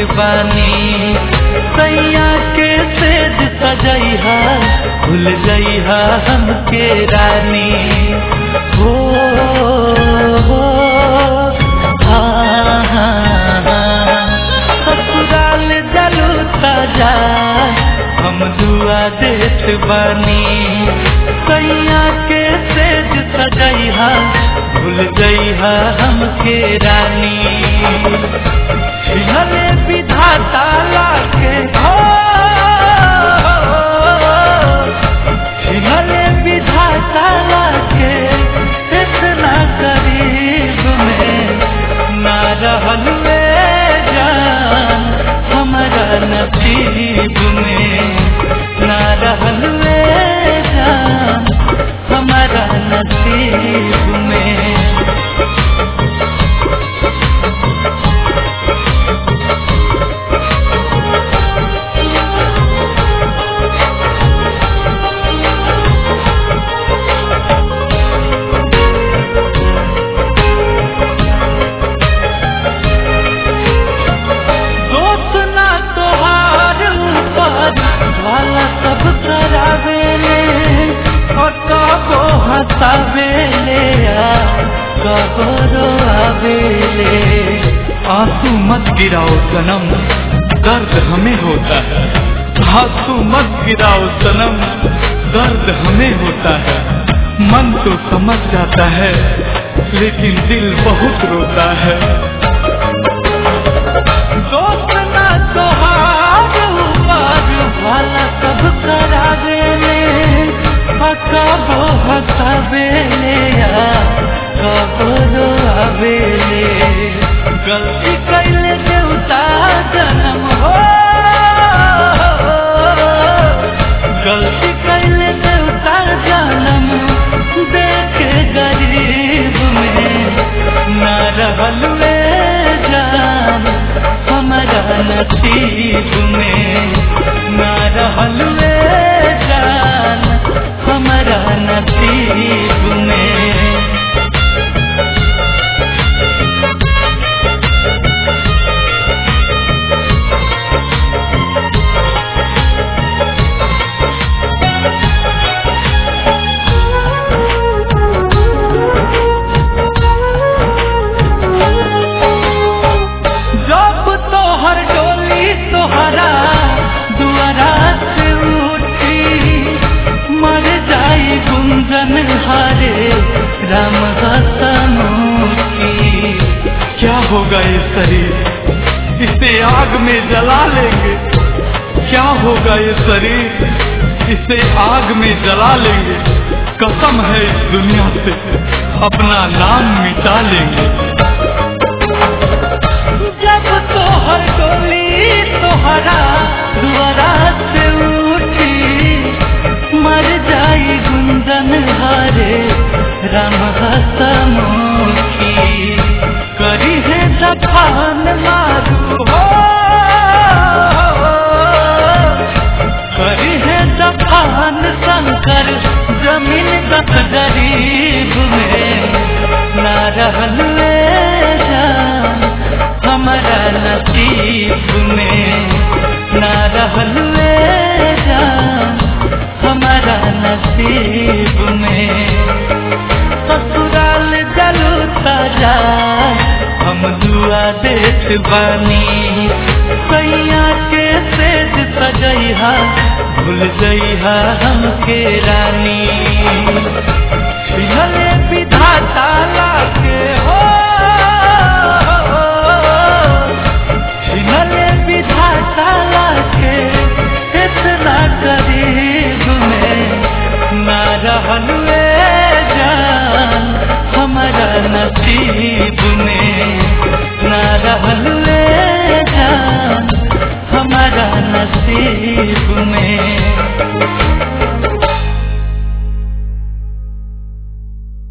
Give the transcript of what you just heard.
बानी सैया के सेज सजैहा भूल जइहा हमके रानी हो हो हाँ हाँ हाँ ससुराल जलू सजा हम दुआ देत बानी सैया के सेज सजैहा भूल जइहा हमके रानी छिहले विधाता लाके हो छिहले विधाता लाके इतना करीब में ना रहल वे जान हमारा नसीब में ना रहल वे जान हमारा नसीब में दोस्त ना तोहार ऊपर वाला सब करावेले और कबो हंसावेले आ कबो रोआवेले आंसू मत गिराओ सनम दर्द हमें होता है आंसू मत गिराओ सनम दर्द हमें होता है मन तो समझ जाता है लेकिन दिल बहुत रोता है दोस्त ना तोहार ऊपर वाला सब करावेले आ कबो हंसावेले आ कबो रोआवेले गलती कैले देवता जन्म हो गलती कैले देवता जन्म देखे गरीब में ना रहल वे जान हमारा नसीब में ना रहल वे जान हमारा नसीब में जब तोहर डोली तोहरा दुआरा से उठी मर जाई गुंजन हारे राम हसमुखी क्या होगा ये शरीर इसे आग में जला लेंगे क्या होगा ये शरीर इसे आग में जला लेंगे कसम है इस दुनिया से अपना नाम मिटा लेंगे जब तोहर डोली तोहरा दुआरा से उठी मर जाई गुंजन हारे राम हसमुखी करी है दफान मारू हो करी है दफान शंकर जमीन दस गरीब में ना रहल वे जान हमारा नसीब में ना रहल वे जान हमारा नसीब में ससुराल जलू सजा हम दुआ देत बानी सैया के सेज सजैहा भूल जइहा हमके रानी